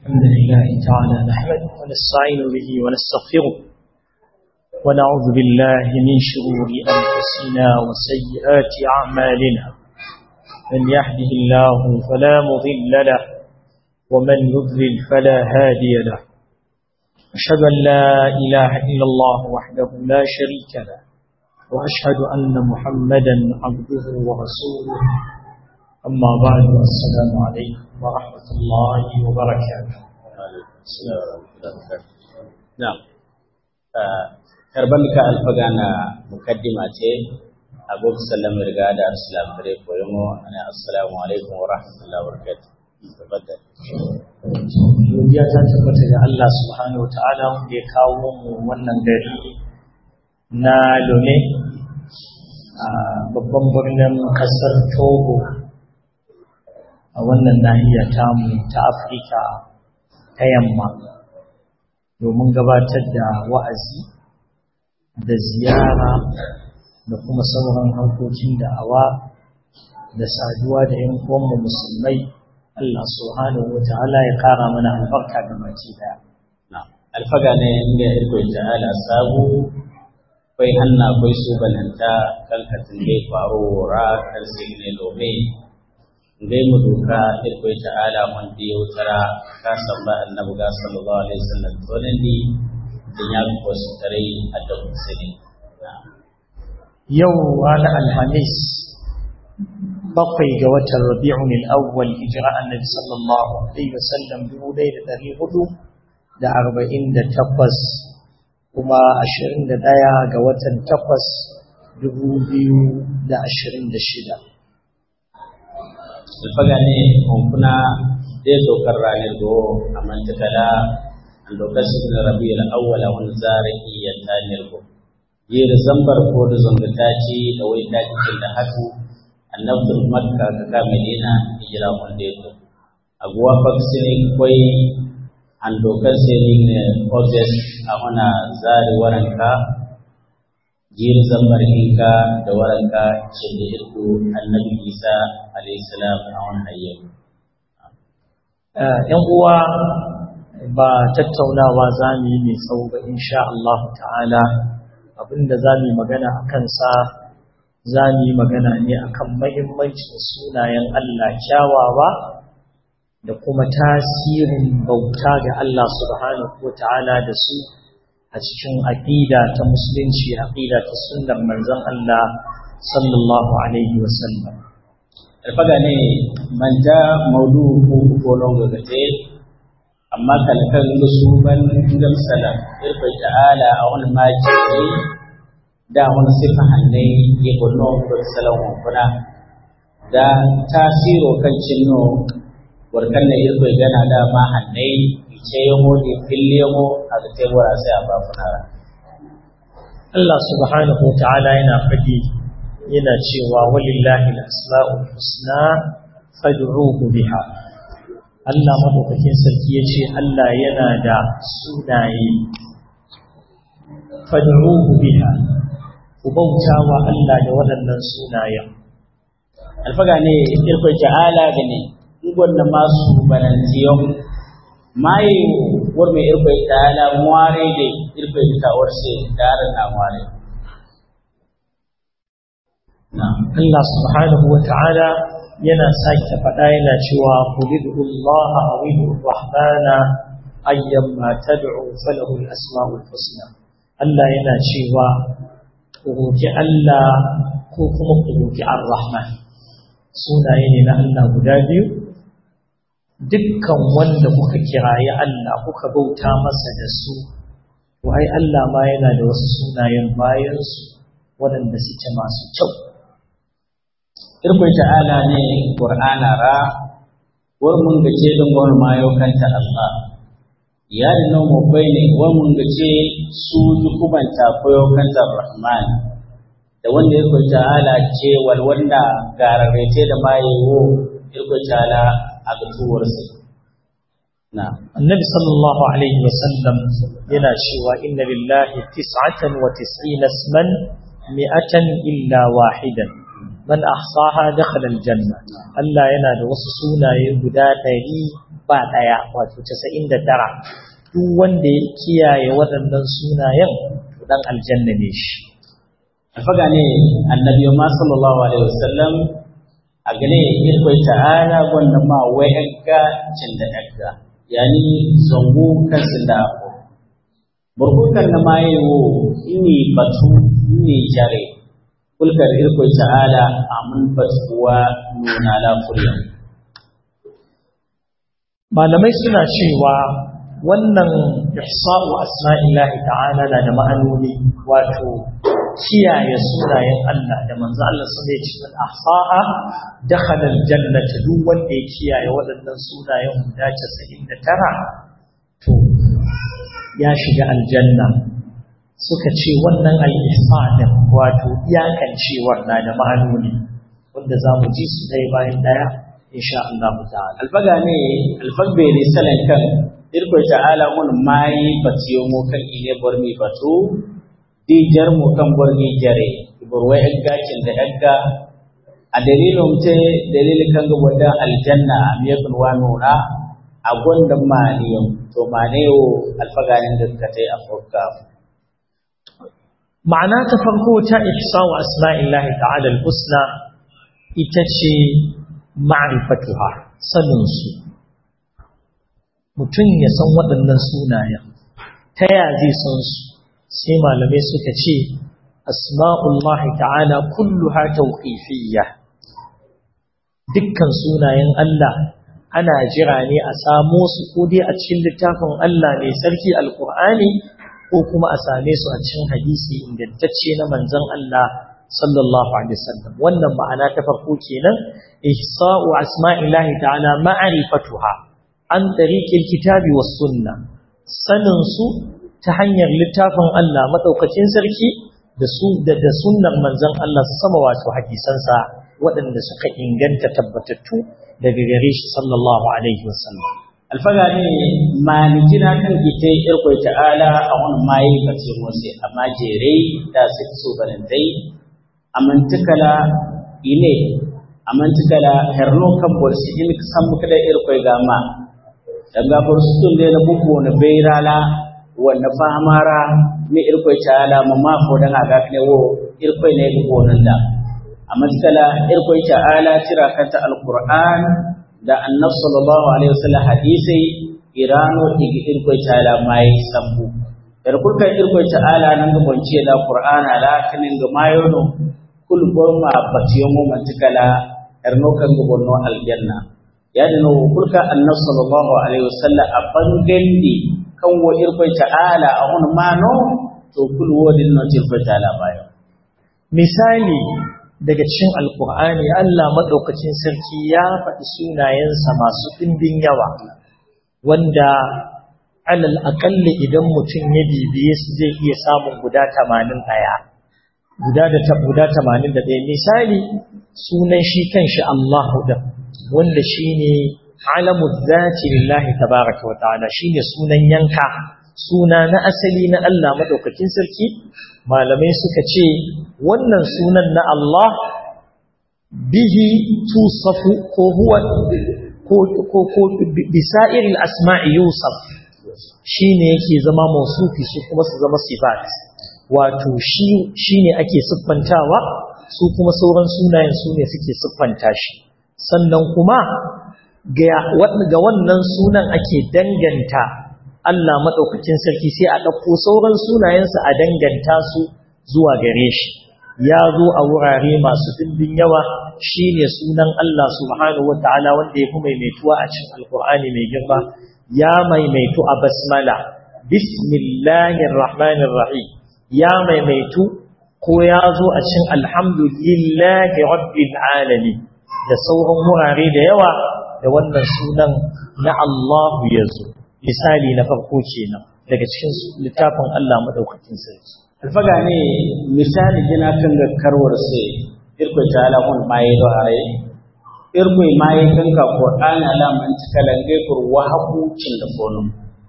الحمد لله تعالى نحمده ونستعين به ونستغفره ونعوذ بالله من شرور أنفسنا وسيئات أعمالنا من يهده الله فلا مضل له ومن يضلل فلا هادي له أشهد أن لا إله إلا الله وحده لا شريك له وأشهد أن محمدا عبده ورسوله أما بعد السلام عليكم ورحمة الله وبركاته نعم karban ka alfaga na mukaddima ce abu sallam riga da assalam dare koyo mo ana assalamu alaikum wa rahmatullahi wa barakatuh tafaddal godiya ta tabbata ga Allah subhanahu wataala wanda ya kawo mu wannan gari na Lome a babban birnin kasar Togo a wannan nahiya tamu ta Afirka ta yamma domin gabatar da wa'azi da ziyara da kuma sauran harkokin da'awa da saduwa da yan uwanmu musulmai Allah subhanahu wataala ya kara mana albarka da baki daya alfaga ne inda irko ta'ala sabu kai hanna kai su balanta kan katin dai faro ra kan sai ne lobe dai mu duka irko ta'ala mun da yautara ka samba annabi ga sallallahu alaihi wasallam to nan di da ya ko su tare a da musulmi yau ranar alhamis bakwai ga watan rabi'un al-awwal hijira annabi sallallahu alaihi wasallam dubu ɗaya da ɗari hudu da arba'in da takwas kuma ashirin da ɗaya ga watan takwas dubu biyu da ashirin da shida alfaga ne kuna zai dokar ranar do a mantakala an dokar shi na rabi'ul awwal wani zara iya tanir go yiri zambar ko da zangata ce da wai ta cikin da hatu annabtul makka ka ka medina hijira wanda ya zo aguwa faksini kwai an dokar sai ne objes a wana zari waranka jiri zambar hinka da waranka ce da irku annabi isa alayhi salam a wani hayyar ‘yan uwa ba tattaunawa za mu yi mai tsawo ba insha Allah ta'ala abinda za mu yi magana a kansa za mu yi magana ne akan mahimmancin sunayen Allah kyawawa da kuma tasirin bauta ga Allah subhanahu wa ta'ala da su a cikin aƙida ta musulunci aƙida ta sunnar manzon Allah sallallahu alaihi wa sallam alfaga ne manja maudu ko ko longo gate amma kalkan su ban gam sala irfa ta'ala a wani maki da wani sifa hannai ya gono ko salon kuna da tasiro kan cinno warkan ne irfa gana da ma hannai ce yamo da fille yamo a da tebura sai a ba funara Allah subhanahu wa ta'ala yana faɗi yana cewa walillahi al-asma'ul husna fad'uhu biha Allah madaukakin sarki yace Allah yana da sunaye fad'uhu biha ku bauta wa Allah da waɗannan sunayen alfaga ne irko ta'ala gane ngonna masu balantiyo mai war mai irko ta'ala muare de irko ta warse dara na muare Allah subhanahu wa ta'ala yana sake faɗa yana cewa kulidu Allah a widu rahmana ayyan ma tad'u falahu al-asma'ul husna Allah yana cewa ku roki Allah ko kuma ku roki ar-rahman sunaye ne na Allah guda biyu dukkan wanda kuka kirayi Allah kuka bauta masa da su to ai Allah ma yana da wasu sunayen bayan su waɗanda suke masu kyau irkwai ta'ala ne ƙur'ana ra war mun gace don gwamnati ma yau kanta Allah ya da nan mabbai ne war mun gace su dukubanta ko yau kanta Rahman da wanda irkwai ta'ala ce walwanda gararrete da ma yiwo irkwai ta'ala a gatuwar su na annabi sallallahu alaihi wasallam yana cewa inna lillahi tis'atan wa tis'ina isman mi'atan illa wahidan man ahsaha dakhala aljanna Allah yana da wasu sunaye guda ɗari ba ɗaya wato casa'in da tara duk wanda ya kiyaye waɗannan sunayen to ɗan aljanna ne shi alfaga ne annabi ma sallallahu alaihi wasallam a gane irkoi ta'ala wanda ma wai agga cin da agga yani zongo kan sin da ako burkukan na ma yiwo ini batu ini jare kulkar irkoi ta'ala amun batuwa nuna lafuriya malamai suna cewa wannan ihsa'u asma'illahi ta'ala na da ma'anoni wato kiyaye sunayen Allah da manzo Allah sun ya ce man ahsa'a dakhala aljannata duk wanda ya kiyaye waɗannan sunayen guda 99 to ya shiga aljanna suka ce wannan al-ihsa' din wato iyakancewar na da ma'anoni wanda zamu ji su dai bayan daya insha Allah ta'ala alfaga ne alfagbe ne salan kan irko ta'ala mun mai batiyo mo kan ile bormi batu di jar mo kan bormi jare borwa egga cin da egga a dalilin te dalilin kan ga wanda aljanna am yakun wa nura a gonda maniyo to maneyo alfaga ne da ka tai afurka ma'ana ta farko ta ihsa wa asma'illahi ta'ala al-husna ita ce ma'rifatuha sanin su mutum ya san waɗannan sunayen ta ya zai san su sai malamai suka ce asma'ullahi ta'ala kulluha tawqifiyya dukkan sunayen Allah ana jira ne a samo su ko dai a cikin littafin Allah mai sarki alqur'ani ko kuma a same su a cikin hadisi ingantacce na manzon Allah sallallahu alaihi wasallam wannan ma'ana ta farko kenan ihsa'u asma'illahi ta'ala ma'rifatuha an tariqil kitabi was sunna sanin su ta hanyar littafin Allah madaukakin sarki da su da da sunnar manzon Allah sama wato hadisansa waɗanda suka inganta tabbatattu daga gare shi sallallahu alaihi wasallam alfaga ne malikina kan ite irkoi ta'ala a wani mayi kace mose amma jere da su so balantai amantikala ile amantikala herno kan borsi in san muka da irkoi gama daga borsu tun da na buku na beirala wanda famara ne irkoi ta'ala ma ma ko dan aga ne wo irkoi ne buku nan da amantikala irkoi ta'ala tira kanta alquran da annab sallallahu alaihi wasallam hadisi irano igi irko ta'ala mai sambu dar kulka irko ta'ala nan ga bonce da qur'ana la kanin ga mayono kul gorma batiyo mo mantikala erno kan ga bonno aljanna yani no kulka annab sallallahu alaihi wasallam aban gandi kan wo irko ta'ala a hun mano to kul wodin no irko ta'ala bayo misali daga cikin alkur'ani Allah maɗaukacin sarki ya faɗi sunayensa masu ɗimbin yawa wanda alal aƙalli idan mutum ya bibiye su zai iya samun guda tamanin ɗaya guda da ta guda tamanin da ɗaya misali sunan shi kanshi Allahu da wanda shi ne alamu zati lillahi tabaraka wa ta'ala shi ne sunan yanka suna na asali na Allah maɗaukakin sarki malamai suka ce wannan sunan na Allah bihi tusafu ko huwa ko ko ko bisairil asma'i yusaf shine yake zama mausufi su kuma su zama sifat wato shi shine ake siffantawa su kuma sauran sunayen su ne suke siffanta shi sannan kuma ga wannan sunan ake danganta Allah maɗaukakin sarki sai a ɗauko sauran sunayensa a danganta su zuwa gare shi ya zo a wurare masu ɗimbin yawa shi ne sunan Allah subhanahu wa ta'ala wanda ya fi maimaituwa a cikin alkur'ani mai girma ya maimaitu a basmala bismillahir rahmanir rahim ya maimaitu ko ya zo a cikin alhamdulillahi rabbil alamin da sauran wurare da yawa da wannan sunan na Allahu ya zo misali na farko kenan daga cikin littafin Allah madaukakin sarki alfaga ne misali gina kan ga karwar sai irko ta alamun maye do hare irko maye kan ka qur'ani alaman tikalange kur wa hakucin da fonum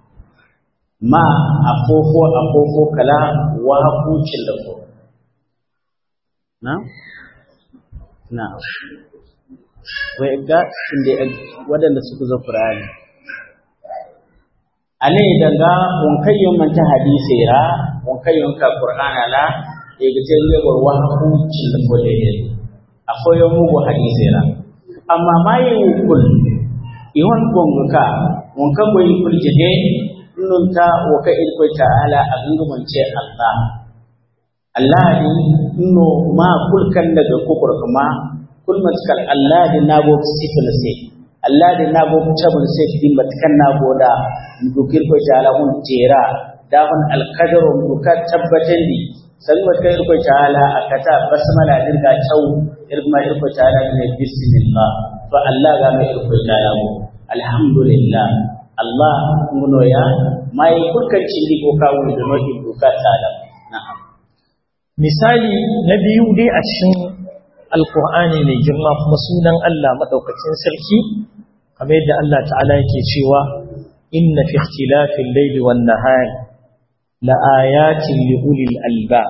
ma afofo afofo kala wa hakucin da fonum na na wai ga inda wadanda suka zo qur'ani ane daga wankai yon man ta hadisi ra wankai yon ka qur'ana la e ga te le gor wa ku cin ko de akwai yon mu hadisi ra amma mai kul iwan gonga ka wanka boy kul jide nun ta wa ka il ko ta'ala a gungumin ce Allah Allah ni no ma kulkan daga kukur kuma kul matkal Allah di nago sifil sai Allah di nago tabul sai din matkan nago da dukir ko ta'ala hun tera da hun alqadar duka tabbatan di san matkal ko ta'ala akata basmala din ga tau irma ko ta'ala ne bismillah fa Allah ga mai ko ta'ala mu alhamdulillah Allah ngono ya mai kulkan cindi ko kawo da no duka ta'ala na'am misali na biyu dai a cikin alkur'ani mai girma kuma sunan Allah maɗaukacin sarki kamar yadda Allah ta'ala yake cewa inna fi ikhtilafil layli wan nahari la ayatin li ulil albab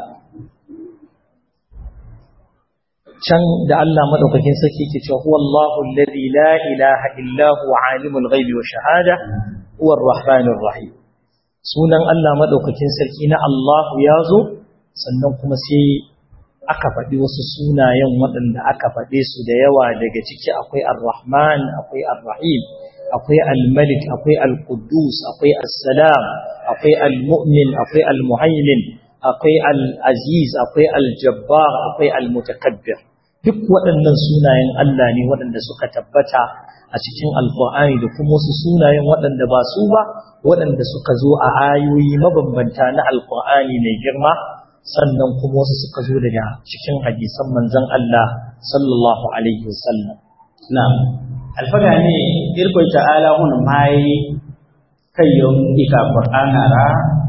can da Allah maɗaukakin sarki yake cewa huwa Allahu alladhi la ilaha illa huwa alimul ghaibi wa shahada huwa ar-rahmanir rahim sunan Allah maɗaukakin sarki na Allahu ya zo sannan kuma sai aka faɗi wasu sunayen waɗanda aka faɗe su da yawa daga ciki akwai ar-rahman akwai ar-rahim akwai al-malik akwai al-quddus akwai as-salam akwai al-mu'min akwai al-muhaimin akwai al-aziz akwai al-jabbar akwai al-mutakabbir duk waɗannan sunayen Allah ne waɗanda suka tabbata a cikin alƙur'ani da kuma wasu sunayen waɗanda ba su ba waɗanda suka zo a ayoyi mabambanta na alƙur'ani mai girma sannan kuma wasu suka zo daga cikin hadisan manzon Allah sallallahu alaihi wasallam na'am alfaga ne irko ta'ala hun mai kayon ika qur'ana ra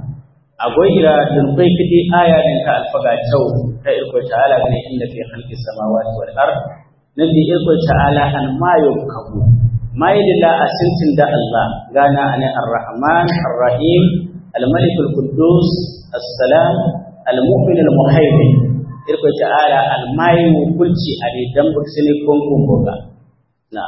agoira dun kai kidi aya din ka alfaga tau ta irko ta'ala ne inda fi khalqis samawati wal ard nan di irko ta'ala an mayo kabu mai dilla asintin da Allah gana ane ar-rahman ar-rahim al-malik al-quddus as-salam al-mu'min al-muhaymin irko ta'ala al-mai kulci ade dan buksini konkon boga na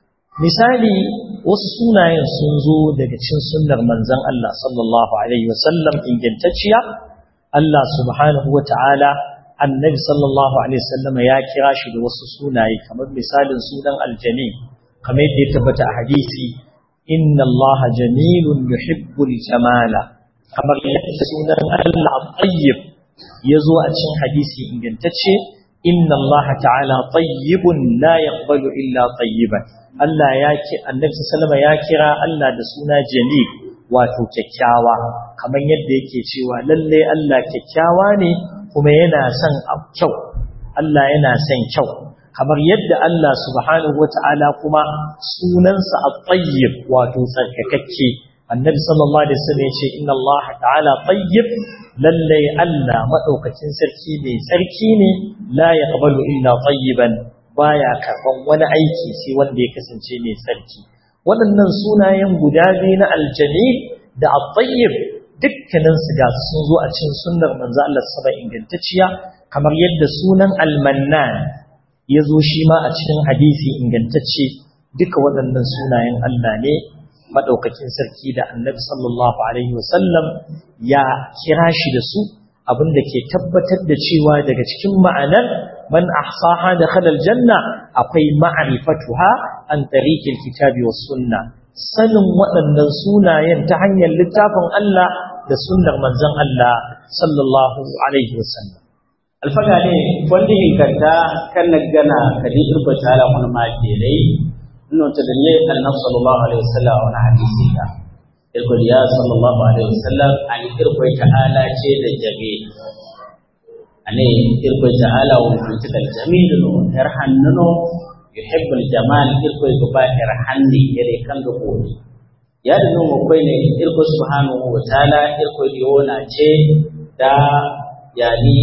misali wasu sunayen sun zo daga cikin sunnar manzon Allah sallallahu alaihi wasallam ingantacciya Allah subhanahu wata'ala annabi sallallahu alaihi wasallam ya kira shi da wasu sunaye kamar misalin sunan aljami kamar yadda ya tabbata a hadisi inna Allah jamilun yuhibbul jamala kamar yadda sunan Allah tayyib ya zo a cikin hadisi ingantacce inna Allah ta'ala tayyibun la yaqbalu illa tayyiban Allah ya ki annabi sallama ya kira Allah da suna jamil wato kyakkyawa kamar yadda yake cewa lalle Allah kyakkyawa ne kuma yana son kyau Allah yana son kyau kamar yadda Allah subhanahu wata'ala kuma sunansa at-tayyib wato tsarkakakke annabi sallallahu alaihi wasallam yace inna Allah ta'ala tayyib lalle Allah madaukakin sarki mai sarki ne la yaqbalu illa tayyiban baya karban wani aiki sai wanda ya kasance mai sarki waɗannan sunayen guda biyu na aljamil da at-tayyib dukkanin su ga sun zo a cikin sunnar manzo Allah saba ingantacciya kamar yadda sunan al-mannan ya zo shi ma a cikin hadisi ingantacce duka waɗannan sunayen Allah ne madaukakin sarki da annabi sallallahu alaihi wasallam ya kira shi da su abinda ke tabbatar da cewa daga cikin ma'anar man ahsaha dakhala aljanna akwai ma'rifatuha an tariqil kitabi was sunna sanin waɗannan sunayen ta hanyar littafin Allah da sunnar manzon Allah sallallahu alaihi wasallam alfaga ne wanda hinkanta kan gana kadi irko tala mun ma ke dai inno ta da ne annabi sallallahu alaihi wasallam wani hadisi da irko ya sallallahu alaihi wasallam an irko ta'ala ce da jabe ane irko ta'ala wa kunta da jamil no yar hannuno yuhibbul jamal irko go ba yar hanni yare kan ga kodi ya da no kai ne irko subhanahu wa ta'ala irko yona ce da yani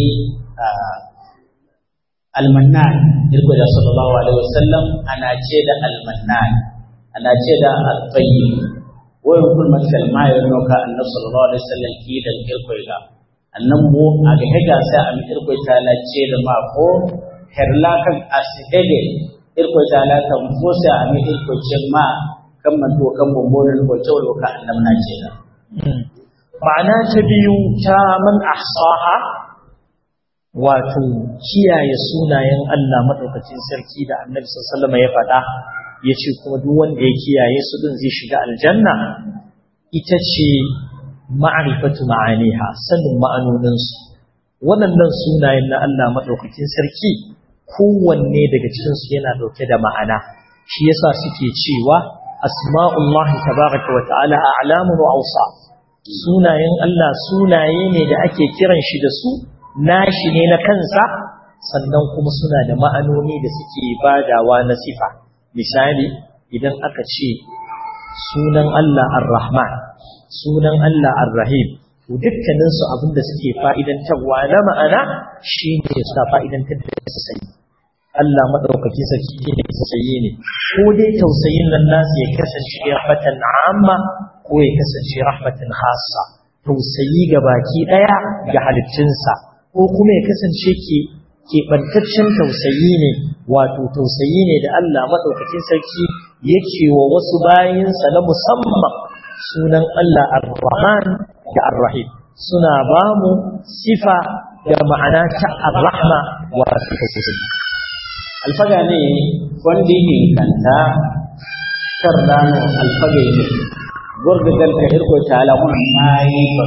almannan irko da sallallahu alaihi wasallam ana ce da almannan ana ce da at-tayyib wa yakul masal ma yano ka annabi sallallahu alaihi wasallam ki da irko ga annan mu a ga hega sai a mi irko ta la ce da ma ko herla kan asihege irko ta la kan fosa a mi irko ce ma kan manto kan bombonin ko cewa ka annam na ce da ma'ana ta biyu ta man ahsaha wato kiyaye sunayen Allah madaukakin sarki da Annabi sallallahu alaihi ya faɗa yace kuma duk wanda ya kiyaye su din zai shiga aljanna ita ce ma'rifatu ma'aniha sanin ma'anonin su waɗannan sunayen na Allah madaukakin sarki kowanne daga cikin su yana dauke da ma'ana shi yasa suke cewa asma'ullahi tabaraka wa ta'ala a'lamun wa awsaf sunayen Allah sunaye ne da ake kiran shi da su nashi ne na kansa sannan kuma suna da ma'anoni da suke badawa na sifa misali idan aka ce sunan Allah ar-Rahman sunan Allah ar-Rahim to dukkanin su abinda suke fa'idantarwa na ma'ana shine suka fa'idantar da su sai Allah madaukaki sarki ne tausayi ne ko dai tausayin nan nasu ya kasance rahmatan amma ko ya kasance rahmatan khassa tausayi ga baki daya ga halittunsa ko kuma ya kasance ke keɓantaccen tausayi ne wato tausayi ne da Allah maɗaukakin sarki yake wa wasu bayinsa na musamman sunan Allah ar-Rahman da ar-Rahim suna ba mu sifa da ma'ana ta ar-Rahma wato tausayi alfaga ne wanda yake kanta kardano alfaga ne gurgudan ka irko ta alamun mai ba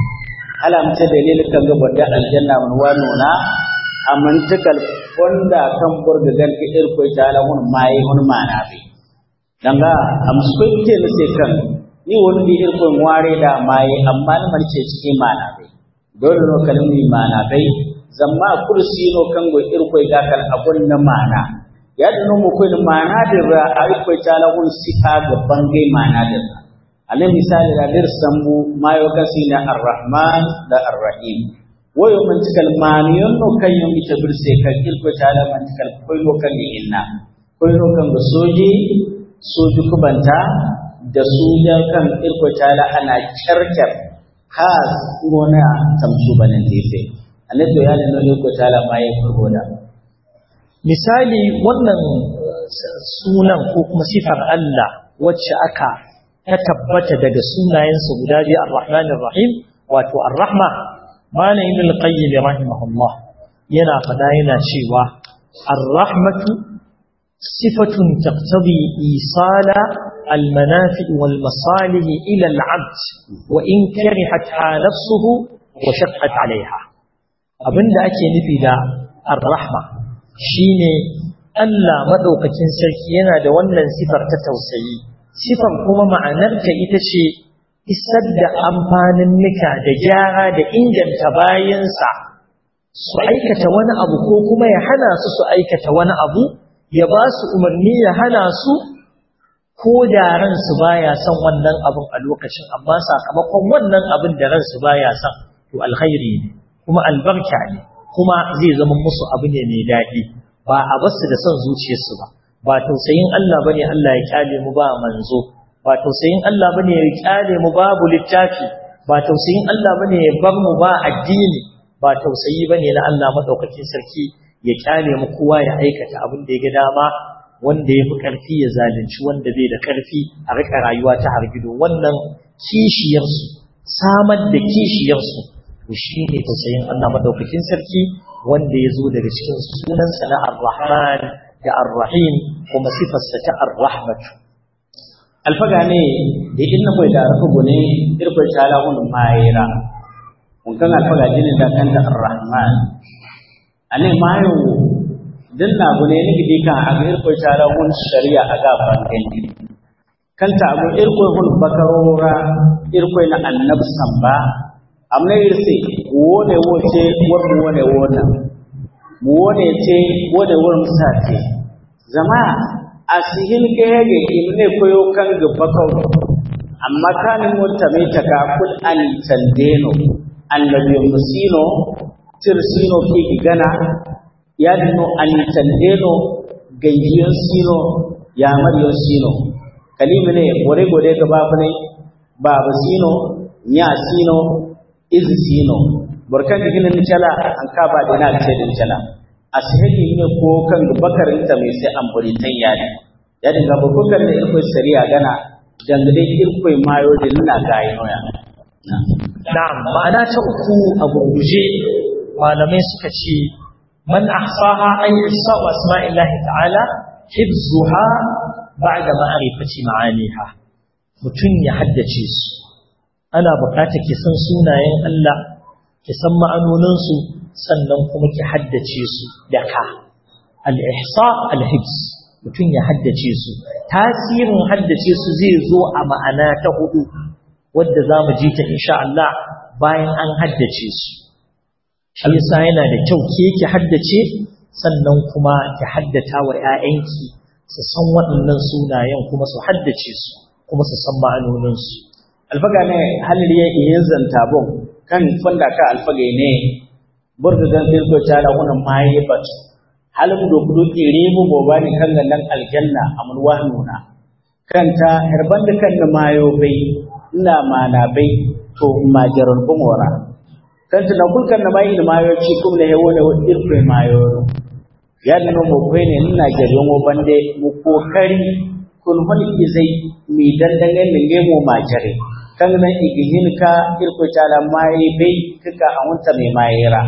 alamta dalilin kan ga bada aljanna mun wano na amantakal wanda kan gurgudan ka irko ta alamun mai mun mana be danga amsko ke ne sai kan ni wani di irko ware da mai amma ni marce cikin mana be dole no kalmi mana bai zamma kursi no kango irkoy gakal abun na mana ya dano mu koy mana da ra irkoy tala hun sifa ga bangai mana da ale misali da dir sambu mayo kasina arrahman da arrahim wayo man tikal maniyon no kayo ita birse kan irkoy tala man tikal koy no kan ni inna koy no kan soji soji kubanta da soja kan irkoy tala ana kyarkyar has ngona tamsu banan dai annabi ya nuna ne ta'ala ma ya furgo da misali wannan sunan ko kuma sifar Allah wacce aka ta tabbata daga sunayensa guda biyu ar-Rahman ar-Rahim wato ar-Rahma malam ibn al-Qayyim rahimahullah yana fada yana cewa ar-rahmatu sifatun taqtadi isala al-manafi wal masalih ila al-'abd wa in karihatha nafsuhu wa shaqqat 'alayha abinda ake nufi da ar-rahma shine Allah madaukakin sarki yana da wannan sifar ta tausayi sifar kuma ma'anarta ita ce isar da amfanin nika da gyara da inganta bayansa su aikata wani abu ko kuma ya hana su su aikata wani abu ya ba su umarni ya hana su ko da ransu baya son wannan abin a lokacin amma sakamakon wannan abin da ransu baya son to alkhairi ne kuma albarka ne kuma zai zama musu abu ne mai daɗi ba a basu da son zuciyarsu ba ba tausayin Allah bane Allah ya kyale mu ba manzo ba tausayin Allah bane ya kyale mu babu littafi ba tausayin Allah bane ya bar mu ba addini ba tausayi bane na Allah madaukakin sarki ya kyale mu kowa ya aikata abin da ya ga dama wanda ya fi ƙarfi ya zalunci wanda bai da ƙarfi a rika rayuwa ta hargido wannan kishiyarsu samar da kishiyarsu to shi ne tausayin Allah madaukakin sarki wanda ya zo daga cikin sunansa na ar-Rahman da ar-Rahim kuma sifarsa ta ar-Rahmatu alfaga ne da inna koy da rafu gune irko tala hun mayira mun kan alfaga jinin da kan da ar-Rahman ane mayo din na gune ni gidi kan aga irko tala hun shari'a aga bangan kanta abu irko hun bakarora irko na annab samba amna irse wone wote wor wone wona mu wone te wone wor musate zama asihin kege imne koyo kan gabakau amma kan mutta mai taka kul an tandeno annabi musino tirsino ki gana ya dino an tandeno gayyan sino ya mariyo sino kalimi ne gore gore gaba ne baba sino nya sino izi sino burkan digin ni chala an ka ba dina ce din chala asihili ne ko kan bakarin ta mai sai an buri tan yani ya dinga bukukan da irkoi sariya gana dangane irkoi mayo da nuna gayi noya na'am ma'ana ta uku a gurguje malamai suka ce man ahsaha ay ihsa wa asma'illahi ta'ala hifzuha ba'da ma'rifati ma'aniha mutun ya haddace su ana buƙatar ki san sunayen Allah ki san ma'anonin su sannan kuma ki haddace su da ka al-ihsa al-hifz mutun ya haddace su tasirin haddace su zai zo a ma'ana ta hudu wadda za mu ji ta insha Allah bayan an haddace su shi yasa yana da kyau ke ki haddace sannan kuma ki haddata wa ƴaƴanki su san waɗannan sunayen kuma su haddace su kuma su san ma'anonin su alfaga ne halin ya iya zanta bon kan fanda ka alfaga ne burga dan filko tara wannan mai bat halin do kudu ire mu boba ne kan nan aljanna amul wahnuna kanta herban da kan mayo bai ina mana bai to majarar bumora kan tana kulkan na mai da mayo ci kuma ne hewo ne irfe mayo ya da no mo ne ina jariyo mo bande mu kokari kun holi zai mi dandangen ne ne mo majare kan nan igihin ka irfe tala mai bai kika a wanta mai mayera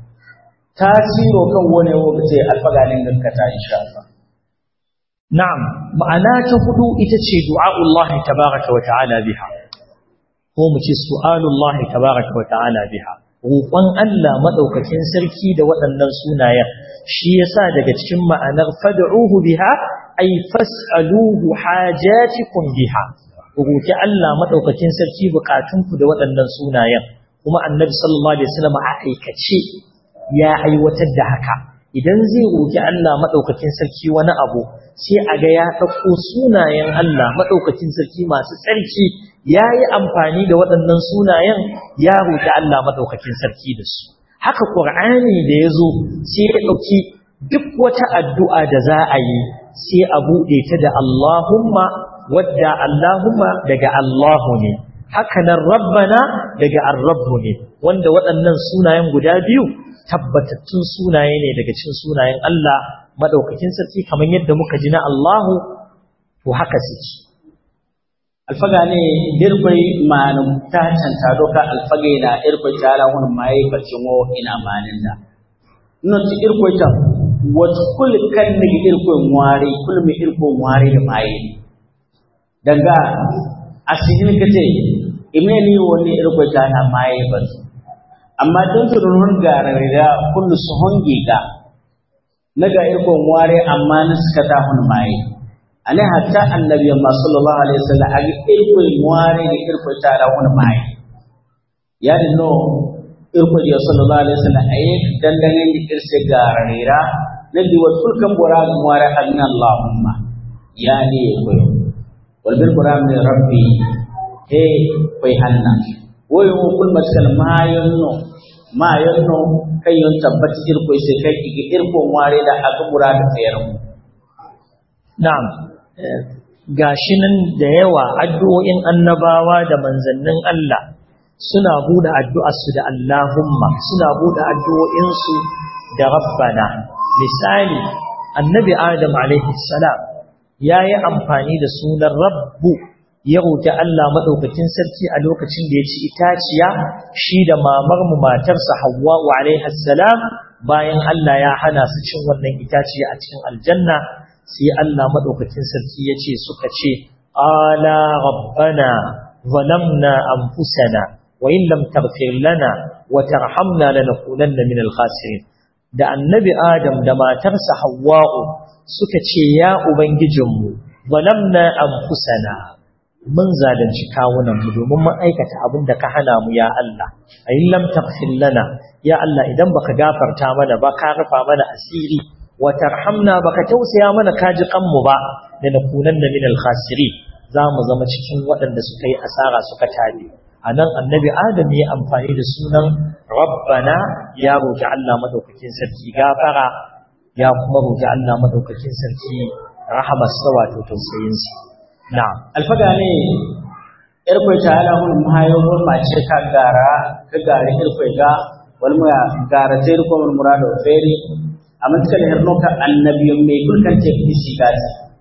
tasiro kan wani wokace alfaganin gaskata insha Allah na'am ma'ana ta hudu ita ce du'a'ullahi tabaraka wa ta'ala biha ko mu ce su'alullahi tabaraka wa ta'ala biha roƙon Allah madaukakin sarki da waɗannan sunayen shi yasa daga cikin ma'anar fad'uhu biha ay fas'aluhu hajatikum biha roƙi Allah madaukakin sarki bukatunku da waɗannan sunayen kuma annabi sallallahu alaihi wasallam a aikace ya aiwatar da haka idan zai roƙi Allah madaukakin sarki wani abu sai a ga ya ɗauko sunayen Allah madaukakin sarki masu tsarki ya yi amfani da waɗannan sunayen ya roƙi Allah maɗaukakin sarki da su. Haka ƙur'ani da ya zo sai ya ɗauki duk wata addu'a da za a yi sai a buɗe ta da Allahumma wadda Allahumma daga Allahu ne. Haka nan Rabbana daga Arrabbu ne, wanda waɗannan sunayen guda biyu tabbatattun sunaye ne daga cikin sunayen Allah maɗaukakin sarki kamar yadda muka ji na Allahu, to haka suke. alfaga ne dirkwai manu ta canta doka alfage na irkwai tara wani mai bacin wo ina manin da no ti irkwai ta wata kul kan ne irkwai ware kul mi irkwai ware da mai daga asidin kace imeni wani irkwai ta na mai bacin amma don su runun garare da kullu su honge ga naga irkwai ware amma na suka ta hun mai ane hatta annabi amma sallallahu alaihi wasallam agi irko muare ni irko tara wani mai ya dinno irko ya sallallahu alaihi wasallam ayi dandangen ni irse gararira nabi wa kulkan bora muare anna allahumma ya ni ko wal bil quran ni rabbi he koy hanna woy mo kul maskal mayonno mayonno kayon tabbati irko sai kai igi irko muare da aka murada tsayar na'am gashi nan da yawa addu'o'in annabawa da manzannin Allah suna buɗe addu'arsu da Allahumma suna buɗe addu'o'insu da Rabbana misali annabi Adam alaihi salam ya yi amfani da sunan Rabbu ya roƙi Allah maɗaukakin sarki a lokacin da ya ci itaciya shi da mamarmu matarsa Hawwa alaihi salam bayan Allah ya hana su cin wannan itaciya a cikin aljanna sai Allah madaukakin sarki yace suka ce ala rabbana zalamna anfusana wa in lam taghfir lana wa tarhamna lanakunanna minal khasirin da annabi adam da matarsa hawwa'u suka ce ya ubangijinmu zalamna anfusana mun zalunci kawunan mu domin mun aikata abin da ka hana mu ya Allah ayin lam taghfir lana ya Allah idan baka gafarta mana ba ka rufa mana asiri watarhamna baka tausaya mana kaji kanmu ba da nakunanna min al-khasiri zamu zama cikin waɗanda suka yi asara suka tabe anan annabi adam ya amfani da sunan rabbana ya roki Allah madaukakin sarki gafara ya kuma roki Allah madaukakin sarki rahamarsa wato tausayin sa na'am alfaga ne irkwai ta ala hun mahayo ma ce ka gara ka gari irkwai ga wal mu gara sai ko mun murado feri amma kala herno ka annabiyon mai kulkan ce kisi gati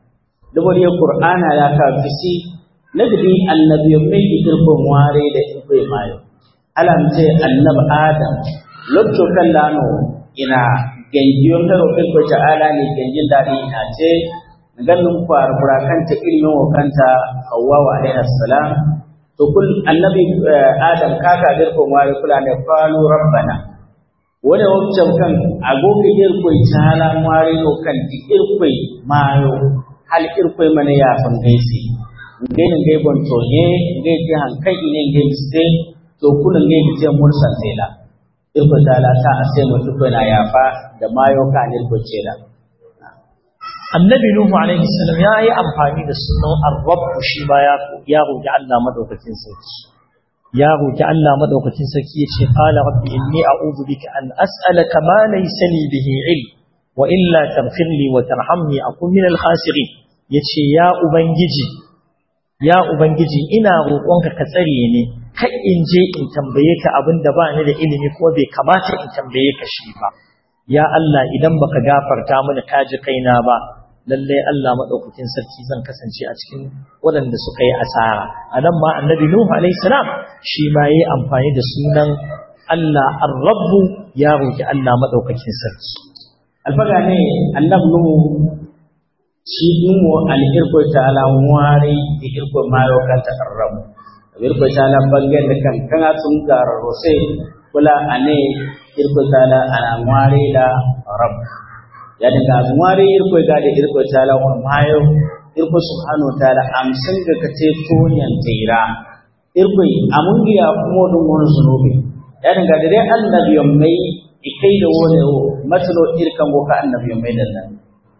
dubari qur'ana ya ka bisi nagdi annabi mai irko ware da irko mayo alam ce annab adam lokto kallano ina ganjiyon karo irko ta'ala ne ganjin dadi ina ce ganin kwarbura kanta ilimin wa kanta Hawwa wa alaihi salam to kul annabi Adam kaka dirko wari kula ne qalu rabbana wani wancan kan agogo dirko tala wari no kan dirko mayo hal irko mana ya fan gaisi ngai ngai bon to ne ngai ji hankai ne ngai miste to kula ngai ji mursan tela irko tala ta ase mutu na yafa da mayo ka dirko cela annabi nuhu alaihi salam ya yi amfani da sunan ar-rabb shi ma ya ya roki Allah madaukakin sarki ya roki Allah madaukakin sarki yace qala rabbi inni a'udhu bika an as'alaka ma laysa li bihi ilm wa illa taghfir li wa tarhamni akun min al-khasirin yace ya ubangiji ya ubangiji ina roƙonka ka tsare ni kai in je in tambaye ka abinda ba ni da ilimi ko bai kamata in tambaye ka shi ba ya Allah idan baka gafarta mini kaji kaina ba lalle Allah madaukakin sarki zan kasance a cikin waɗanda suka yi asara anan ma annabi nuhu alayhi salam shi ma yayi amfani da sunan Allah ar-rabb ya roki Allah madaukakin sarki alfaga ne annabi nuhu shi nuhu al-irko ta'ala wari da irko mayo kan takarram irko ta'ala bangen da kan kana sun gararo sai kula ane irko ta'ala ana wari da rabb ya daga ngwari irko ga da irko taala on mayo irko subhanahu wa ta'ala amsan ga kate tonyan tira irko amungi ya kuma dun wani zunubi ya daga da dai annabi mai ikai da wani o matalo irkan go ka annabi mai da nan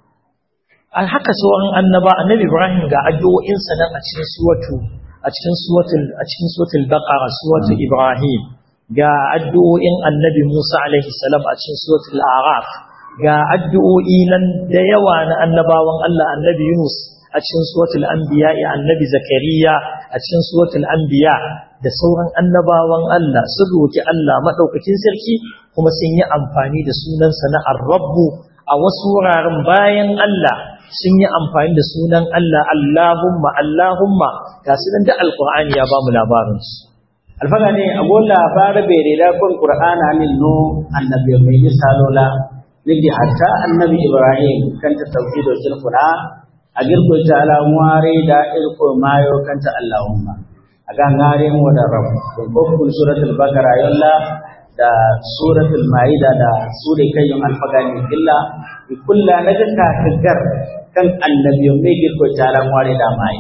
al haka sauran annaba annabi ibrahim ga addu'o'in sa nan a cikin suwatu a cikin suwatul a cikin suwatul baqara suwatul ibrahim ga addu'o'in annabi musa alaihi salam a cikin suwatul a'raf ga addu'o'i nan da yawa na annabawan Allah annabi Yunus a cikin suratul anbiya annabi Zakariya a cikin suratul anbiya da sauran annabawan Allah sun roki Allah madaukakin sarki kuma sun yi amfani da sunansa na ar-rabb a wasu wuraren bayan Allah sun yi amfani da sunan Allah Allahumma Allahumma ga sunan da alqur'ani ya bamu labarin su alfaga ne a gola fara bere da kun qur'ana ne no annabi mai misalola nidi hatta annabi ibrahim kanta tawhido shirkuna a girko ta ala ware da irko mayo kanta allahumma aga ngare mu da rabb kun ko kun suratul baqara yalla da suratul maida da sura kayyum alfagani illa bi kullu naga ka kagar kan annabi mai girko ta ala ware da mai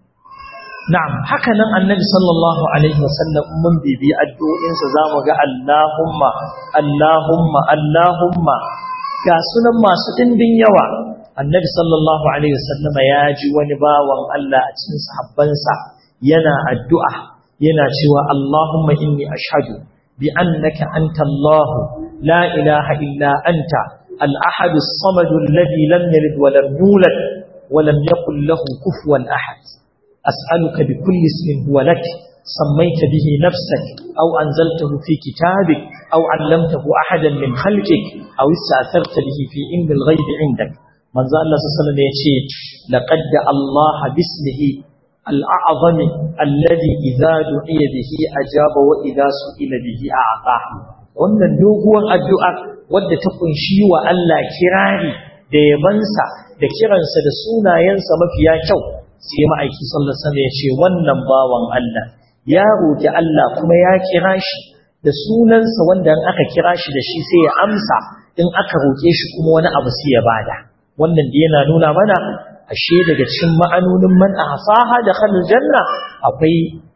na'am haka nan annabi sallallahu alaihi wasallam mun bibi addu'o'insa zamu ga allahumma allahumma allahumma ga sunan masu ɗimbin yawa annabi sallallahu alaihi wasallam ya ji wani bawan Allah a cikin sahabbansa yana addu'a yana cewa Allahumma inni ashhadu bi annaka anta Allah la ilaha illa anta al-ahad as-samad alladhi lam yalid wa lam yulad wa lam yakul lahu kufuwan ahad as'aluka bi kulli ismin huwa lak سميت به نفسك أو أنزلته في كتابك أو علمته أحدا من خلقك أو استأثرت به في علم الغيب عندك من ذا الله صلى الله عليه وسلم يقول لقد دعا الله باسمه الأعظم الذي إذا دعي به أجاب وإذا سئل به أعطاه wannan doguwar addu'a wadda ta kunshi wa Allah kirari da yabansa da kiransa da sunayensa mafiya kyau sai ma'aiki sallallahu alaihi wasallam ya ce wannan bawan Allah ya roƙi Allah kuma ya kira shi da sunansa wanda in aka kira shi da shi sai ya amsa in aka roƙe shi kuma wani abu sai ya bada wannan da yana nuna mana ashe daga cikin ma'anonin man ahsaha da khalil janna akwai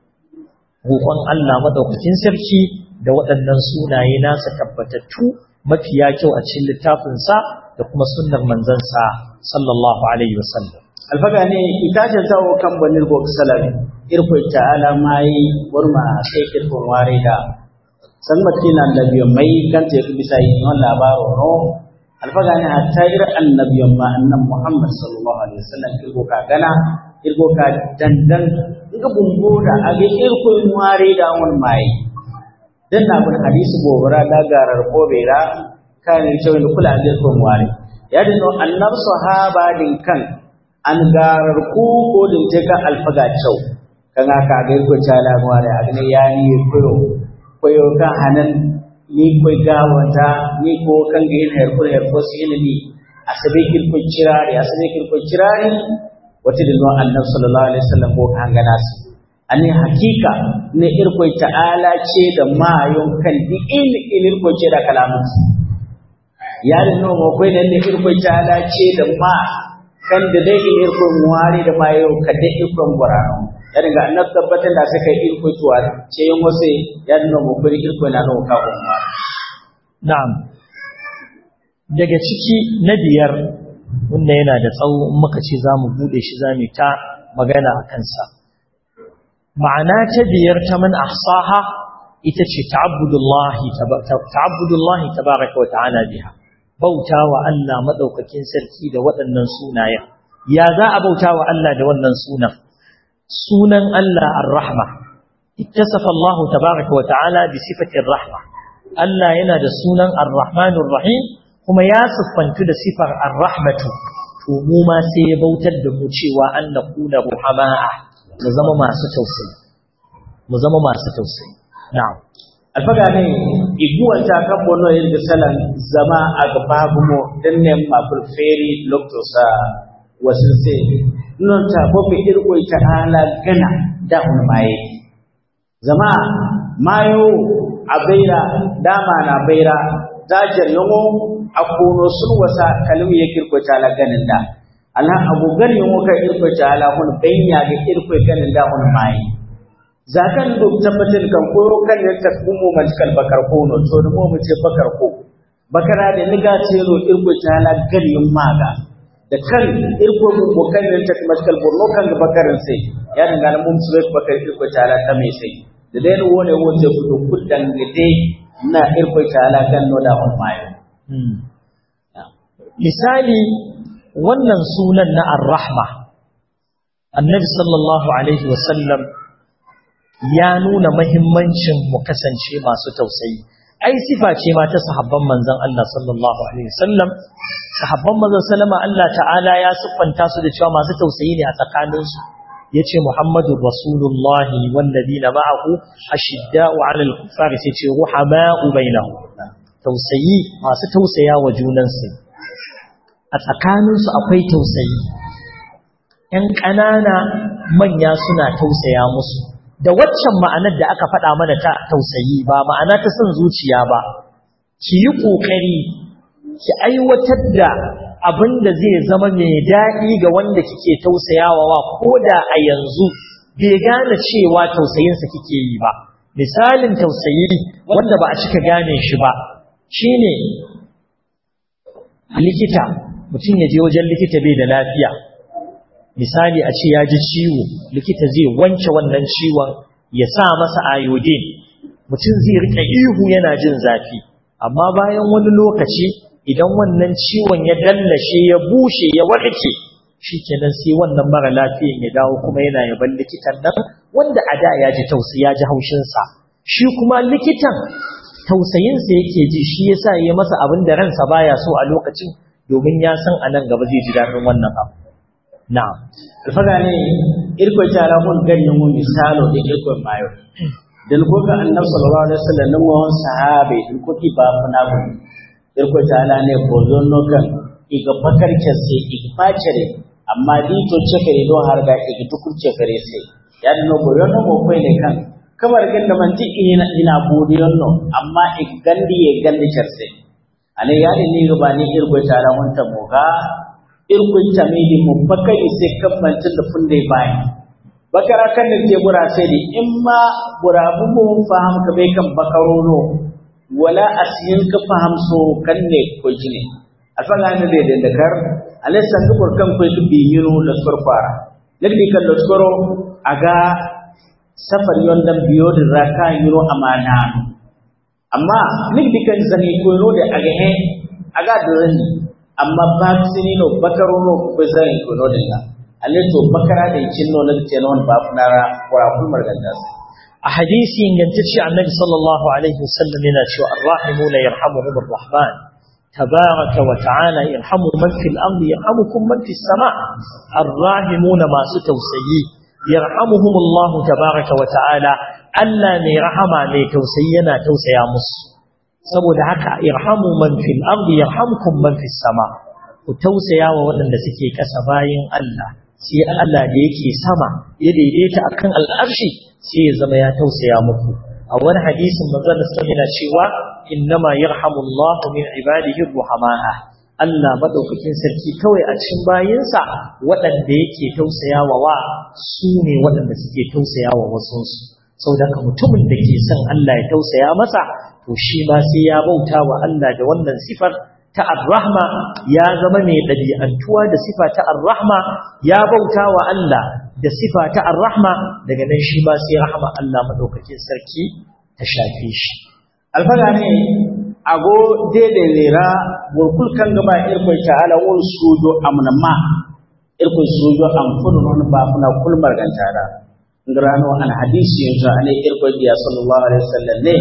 roƙon Allah madaukakin sarki da waɗannan sunaye nasa tabbatattu mafiya kyau a cikin littafinsa da kuma sunnar manzansa sallallahu alaihi wasallam alfaga ne itace tawo kan banir go salami irko ta'ala mai burma sai kirkon ware da san matina annabiyo mai kan te bisa yi non labaro no alfaga ne hatta ir annabiyo ma annan muhammad sallallahu alaihi wasallam kirgo ka gana kirgo ka dandan ga bumbo da age irko ware da won mai dan na bin hadisi gobara da garar kobera kan cewa kula da irko ware ya dinno annab sahaba din kan an garar ku ko din te ka alfaga chau kan aka ga ko chala mu da agne ya ni koyo koyo ka hanan ni koy gawanta ni ko kan ga yin herko herko silini asabe kil ko cirare asabe kil ko cirare wata dinno annabi sallallahu alaihi wasallam ko kan gana su ani hakika ne irko ta'ala ce da mayon kan di il il ko ce da kalamun yarin no mo ko ne irko ta'ala ce da ma kan da dai il irko muwari da mayo ka da irko burano yarin ga annabi tabbatar da suka irko tuwa ce yin wasu yarin no mo ko irko na no ka umma na'am daga ciki na biyar wanda yana da tsawo in muka ce za mu buɗe shi za mu ta magana a kansa ma'ana ta biyar ta man ahsaha ita ce ta'abbudullahi ta'abbudullahi tabaraka wa ta'ala biha bauta wa Allah madaukakin sarki da waɗannan sunayen ya za a bauta wa Allah da wannan sunan sunan Allah ar-rahma ittasafa Allah tabaraka wa ta'ala bi sifati ar-rahma Allah yana da sunan ar-rahmanur rahim kuma ya siffantu da sifar ar-rahmatu to mu ma sai ya bautar da mu cewa an nakuna ruhama'a mu zama masu tausayi mu zama masu tausayi na'am alfaga ne iguwan ta kan bono yin da salan zama a gaba gumo din ne ma feri loktosa wasu sai non ta ko bi irko ta ala gana da hun maye zama mayo a baira dama na baira dajar yango akono sun wasa kalmi ya kirko ta la ganin da Allah abu gani yango ka irko ta ala hun banya ga irko ganin da hun maye zakan do tabbatar kan koyo kan ya ta kuma matkal bakar ko no to da mu ce bakar ko bakara da niga ce ro irko ta ala ganin maga da kan irko mu ko kan ya ta matkal borno kan bakarin sai ya dinga mun su bakar irko ta ala ta mai sai da dai wone wote ku kuddan gade na irko ta ala kan no da hun maye misali wannan sunan na ar-rahma annabi sallallahu alaihi wasallam ya nuna mahimmancin mu kasance masu tausayi ai sifa ce ma ta sahabban manzon Allah sallallahu alaihi wasallam sahabban manzon sallama Allah ta'ala ya siffanta su da cewa masu tausayi ne a tsakaninsu yace Muhammadur Rasulullahi walladina ma'ahu ashidda'u 'alal kuffari sai ce ruhama'u bainahum tausayi masu tausaya wa junansu a tsakaninsu akwai tausayi ‘yan ƙanana manya suna tausaya musu da waccan ma'anar da aka faɗa mana ta tausayi ba ma'ana ta son zuciya ba ki yi ƙoƙari ki aiwatar da abin da zai zama mai daɗi ga wanda kike tausayawa wa ko da a yanzu bai gane cewa tausayinsa kike yi ba misalin tausayi wanda ba a cika gane shi ba shine likita mutum ya je wajen likita bai da lafiya misali a ce ya ji ciwo likita zai wanke wannan ciwon ya sa masa iodine mutum zai rike ihu yana jin zafi amma bayan wani lokaci idan wannan ciwon ya dallashe ya bushe ya warke shikenan sai wannan mara lafiyan ya dawo kuma yana yaban likitan nan wanda a da ya ji tausayi ya ji haushinsa shi kuma likitan tausayinsa yake ji shi yasa ya masa abin da ransa baya so a lokacin domin ya san a nan gaba zai ji daɗin wannan abu na'am alfaga ne irko tara mun ganin mun misalo da irko mayo dan ko ga annabi sallallahu alaihi wasallam nan wa sahabe in ko ki ba fana bu irko tara ne bozo no kan iga bakar ce sai iga facere amma di to ce kare do har ga iga tukun ce kare sai ya no boyo no mo kai ne kan kamar ganda man ti ina ina bodiyon no amma iga gandi ye gandi cerse ale yari ni ruba ni irko tara mun ta moga irko tamidi mu bakari sai kan manta da funde bai bakara kan ne te bura sai di imma bura bu mu faham ka bai kan bakaro no wala asin ka faham so kan ne ko jine afala ne de da kar ale san ka kan ko ki bi yiro da farfara ladi kan da skoro aga safar yondan biyo da raka yiro amana amma nigdi kan zani ko no da aga he aga da rani amma vaccine no bakaro no ko zani ko no da alle to bakara da cin no na ce non ba funara kura kul marganda a hadisi ingantacce annabi sallallahu alaihi wasallam yana cewa arrahimuna yarhamuhum arrahman tabaraka wa ta'ala irhamu man fil ardi yarhamukum man fis sama arrahimuna masu tausayi yarhamuhumullahu tabaraka wa ta'ala Allah mai rahama mai tausayi yana tausaya musu saboda haka irhamu man fil ardi yarhamkum man fis sama ku tausaya wa waɗanda suke ƙasa bayin Allah sai Allah da yake sama ya daidaita akan al'arshi sai ya zama ya tausaya muku a wani hadisin manzon da yana cewa innama yarhamullahu min ibadihi ruhama'a Allah madaukakin sarki kawai a cikin bayinsa waɗanda yake tausayawa wa su ne waɗanda suke tausayawa wasu saboda haka mutumin da ke son Allah ya tausaya masa to shi ma sai ya bauta wa Allah da wannan sifar ta ar-rahma ya zama mai ɗabi'antuwa da sifa ta ar-rahma ya bauta wa Allah da sifa ta ar-rahma daga nan shi ma sai rahma Allah madaukakin sarki ta shafe shi alfaga ne ago dede lera burkul kan gaba irkoi ta'ala won sujo amnama irkoi sujo am kunu non ba kuna kulmar gantara ngrano an hadisi yanzu ane irkoi biya sallallahu alaihi wasallam ne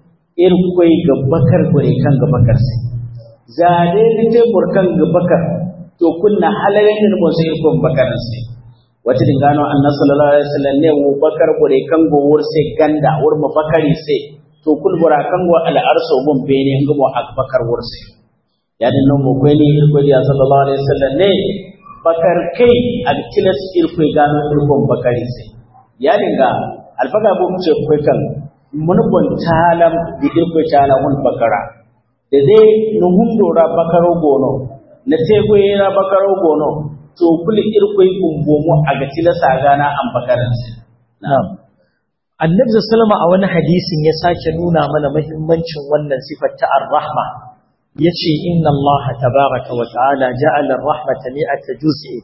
irkoi gabbakar gore kan gabbakar sai zade dite burkan gabbakar to kunna halalen ne mo sai irkoi bakar sai wata dingano annabi sallallahu alaihi wasallam ne wo bakar gore kan go wur sai ganda wur mabakari sai to kul bura kan go al arso mun bene ngamo akbakar wurse ya din non mo ko ni irko dia sallallahu alaihi wasallam ne bakar kai al kilas irko gano irko bakari se ya dinga alfaga bu ce ko kan mun bon talam di irko tala mun bakara da dai no hundora bakaro gono na te ko yana bakaro gono to kul irko gumbo mu aga tilasa gana an bakaran se na'am annabi sallama a wani hadisin ya sake nuna mana muhimmancin wannan sifar ta ar-rahma yace inna Allah tabaaraka wa ta'ala ja'ala ar-rahmata mi'ata juz'i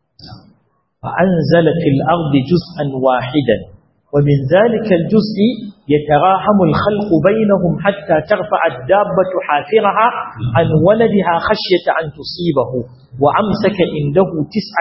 fa anzala fil ardi juz'an wahidan wa min dhalika al-juz'i yatarahamu al-khalqu bainahum hatta tarfa'a ad-dabbatu hafiraha an waladiha khashyata an tusibahu wa amsaka indahu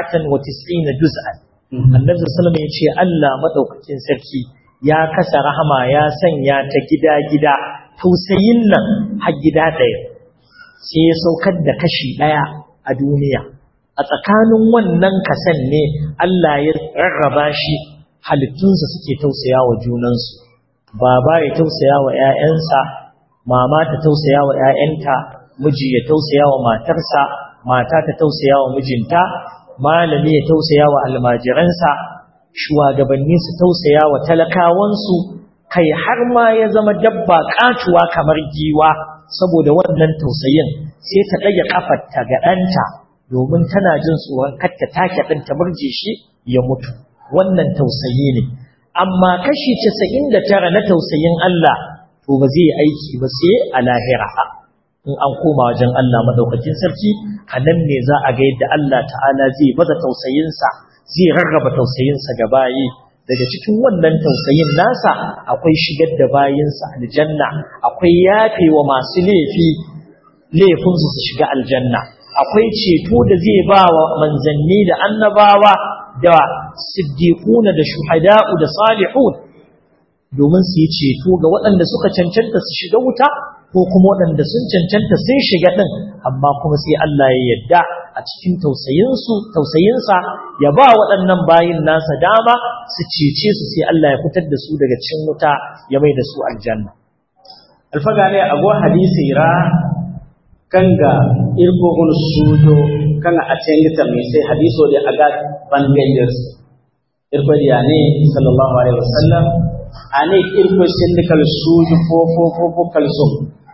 99 juz'an annabi sallama yace Allah madaukakin sarki ya kasa rahama ya sanya ta gida-gida tausayin nan har gida ɗaya sai ya saukar da kashi ɗaya a duniya a tsakanin wannan kasan ne Allah ya rarraba shi halittunsa suke tausaya wa junansu baba ya tausaya wa ‘ya'yansa mama ta tausaya wa ‘ya'yanta miji ya tausaya wa matarsa mata ta tausaya wa mijinta malami ya tausaya wa almajiransa shugabanni su tausaya wa talakawansu kai har ma ya zama dabba katuwa kamar giwa saboda wannan tausayin sai ta ɗage kafarta ga ɗanta domin tana jin tsoron kar ta take ɗan ta murje shi ya mutu wannan tausayi ne amma kashi casa'in da tara na tausayin Allah to ba zai aiki ba sai a lahira in an koma wajen Allah madaukakin sarki a nan ne za a ga yadda Allah ta'ala zai baza tausayinsa zai rarraba tausayinsa ga bayi daga cikin wannan tausayin nasa akwai shigar da bayinsa aljanna akwai yafewa masu laifi laifinsu su shiga aljanna akwai ceto da zai ba wa manzanni da annabawa da siddiquna da shuhada'u da salihun domin su yi ceto ga waɗanda suka cancanta su shiga wuta ko kuma waɗanda sun cancanta sun shiga ɗin amma kuma sai Allah ya yadda a cikin tausayinsu tausayinsa ya ba waɗannan bayin nasa dama su cece su sai Allah ya fitar da su daga cikin wuta ya mai da su aljanna alfaga ne a go hadisi ra kanga irko gun sudo kanga a cikin ta mai sai hadiso da aga bangayers irko da ne sallallahu alaihi wasallam ane irko sindikal suju fo fo fo fo kalsum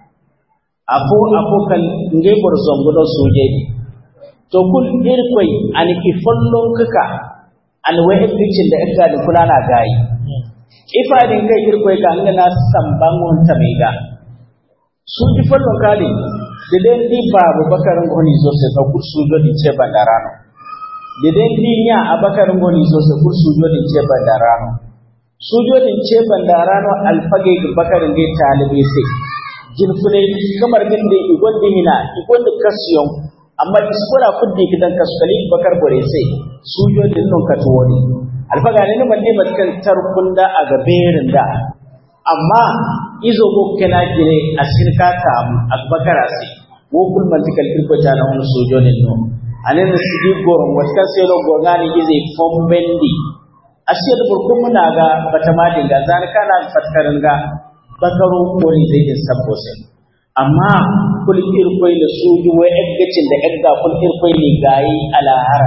apo apo kal nge bor zongodo suje to kul irkoi ani ki follon kaka an waye picin da aka da fulana gayi ifa din kai irkoi ka anga na sambangon tamega suji follon kali de den di babu bakarin goni zo se ka kursu do di ce bandarano de den di nya abakarin goni zo se kursu do di ce bandarano sujodin ce bandarano alfage bakarin ge talibe sai jinfune kamar din da igon dimina igon da kasiyon amma iskola kuddi kidan kaskali bakar bore sai sujodin nun ka tuwoni alfaga ne man dai matkan tarkunda a gaberin da amma izo go kana gire a sirka ta akbakara sai wo kul mantikal irko tala on sojonin no anen na sigi goron wata sai lo gogani ize fombendi ashe da burkun muna ga bata madin ga zan kana fatkarin ga bakaro koli zai yin sabbo sai amma kul irkoi da soji wai eggacin da egga kul irkoi ne gayi alahara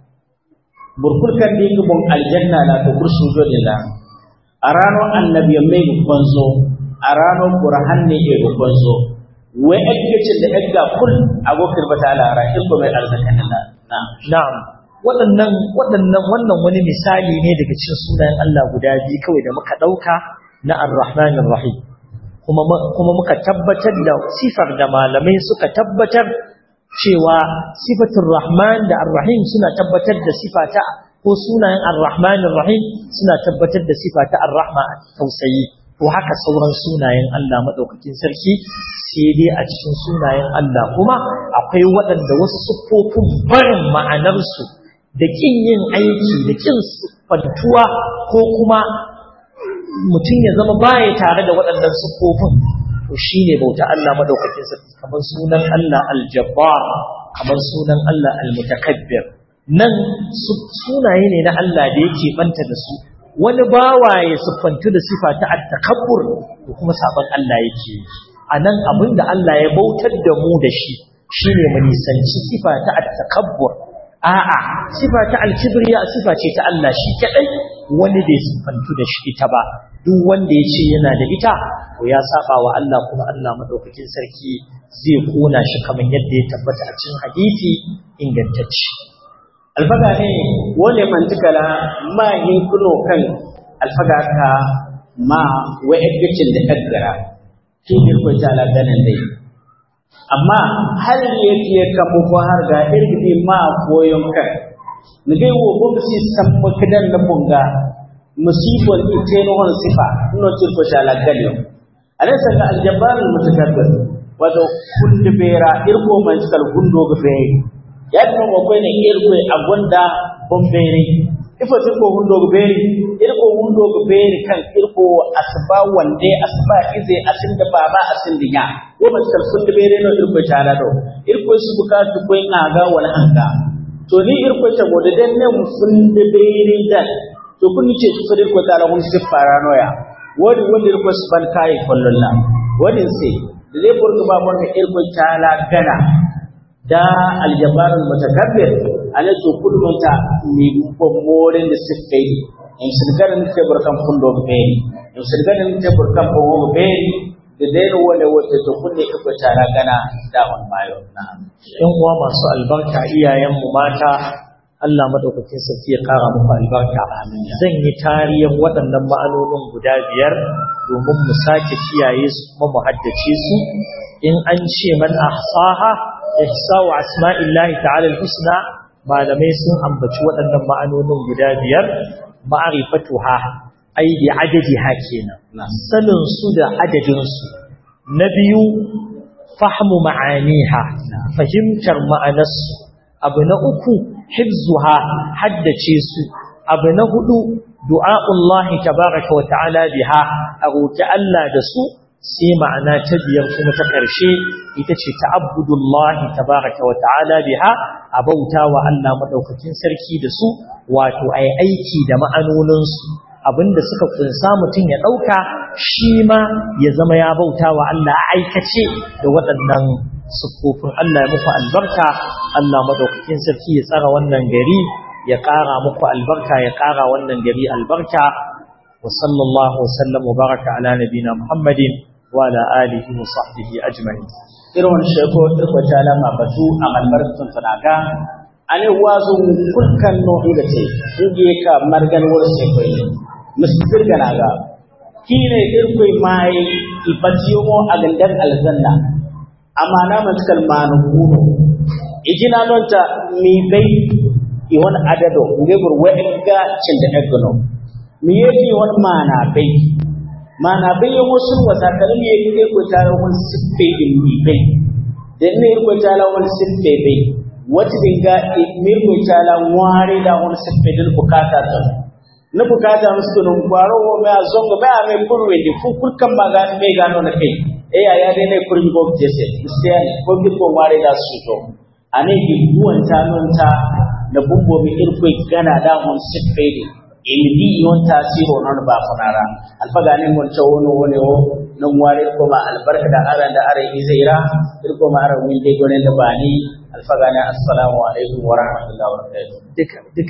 burkul kan dinga bon aljanna la to kur sojo de la arano annabi mai gonzo arano qur'an ne ke gonzo wai eggacin da egga kul agokir bata alahara irko mai arzakan Allah na'am na'am waɗannan waɗannan wannan wani misali ne daga cikin sunayen Allah guda biyu kawai da muka ɗauka na Ar-Rahman Ar-Rahim kuma kuma muka tabbatar da sifar da malamai suka tabbatar cewa sifatul Rahman da Ar-Rahim suna tabbatar da sifata ko sunayen Ar-Rahman Ar-Rahim suna tabbatar da sifata Ar-Rahma tausayi to haka sauran sunayen Allah madaukakin sarki sai dai a cikin sunayen Allah kuma akwai waɗanda wasu siffofin barin ma'anarsu da ƙin yin aiki da ƙin fantuwa ko kuma mutum ya zama baya tare da waɗannan siffofin to shine bauta Allah madaukakin sarki kamar sunan Allah aljabbar kamar sunan Allah almutakabbir nan sunaye ne na Allah da yake banta da su wani bawa ya siffantu da sifa ta at-takabbur to kuma saban Allah yake anan abinda Allah ya bautar da mu da shi shine mu nisanci sifa ta at-takabbur a'a sifa ta al-kibriya sifa ce ta Allah shi kadai wani bai sifantu da shi ita ba duk wanda ya ce yana da ita to ya saba wa Allah kuma Allah madaukakin sarki zai kona shi kamar yadda ya tabbata a cikin hadisi ingantacce alfaga ne wole mantikala ma yin kuno kan alfaga ka ma wa eggacin da kaggara shi ne ko ta ganin dai amma har yake ka mu ko har ga irgidi ma koyon kan ni dai wo ko si samma kidan na bunga musibon ite no hon sifa no til ko shala galyo alaysa ka aljabbar almutakabbir wato kullu bera irko man kal gundo ga be yadno mo ko ne irko agonda bombere ifo ko hundo ga beri irko hundo ga beri kan irko asba wande asba ize asinda baba asinda ya wo man kal sun bere no irko tala do irko su bukatu ko ngaga wala hanga to ni irko ta gode den ne sun bere dan to kun ce su sadir ko tala hun sifara noya wodi wodi irko su ban kai kollolla wodi sai da zai burga ba mun irko tala gana da aljabarul mutakabbir ala to kullum ta mi ko moren da sifai in sirgarin ke burkan fundo be in sirgarin ke burkan ko be da dai wanda wata to kunne ko tara gana da on mayo na yan uwa masu albarka iyayen mu mata Allah madaukakin sarki ya kara muku albarka zan yi tarihin waɗannan ma'anonin guda biyar domin mu sake kiyaye su kuma mu haddace su in an ce man ahsaha ihsa'u asma'illahi ta'ala al-husna malamai sun ambaci waɗannan ma'anonin guda biyar ma'rifatuha ai bi adadiha kenan sanin su da adadin su na biyu fahmu ma'aniha fahimtar ma'anarsu abu na uku hifzuha haddace su abu na hudu du'a'ullahi tabaraka wa ta'ala biha a roki Allah da su sai ma'ana ta biyar kuma ta ƙarshe ita ce ta'abbudullahi tabaraka wa ta'ala biha a bauta wa Allah madaukakin sarki da su wato ai aiki da ma'anonin su abinda suka kunsa mutum ya dauka shi ma ya zama ya bauta wa Allah a aikace da waɗannan siffofin Allah ya muku albarka Allah madaukakin sarki ya tsara wannan gari ya ƙara muku albarka ya ƙara wannan gari albarka wa sallallahu wa sallam wa baraka ala nabina Muhammadin wa ala alihi wa sahbihi ajma'in irin sheko irko ta lama batu a malmartun tunaga ane wazo kulkan no ida ce inge ka margan wor sheko ne musfir ganaga kine irko mai ibatiyo mo a gandan aljanna amma na man kalmanu kuno ijina non ta mi bai i won adado ngebur wa'inga cinda egono mi yeki won mana bai mana bai yo musul wata kalmi yeki ko tare won sippe din mi bai den ne ko tala won sippe bai wata dinga mi ko tala ware da won sippe din bukata ta na bukata musu nun kwaro wo ma zongo ba me kurwe di fu kurkan magani me gano na kai e ya ya dai ne kurmi go jese istiya ne ko bi ko mare da su to ane bi buwan ta non ta na bumbo mi irko gana da mon sifede ilmi yon tasiro non ba fanara alfaga ne mon ta wono wone o non ware ko ma albarka da aran da are izaira irko ma aran winde gone da bani alfaga ne assalamu alaikum wa rahmatullahi wa barakatuh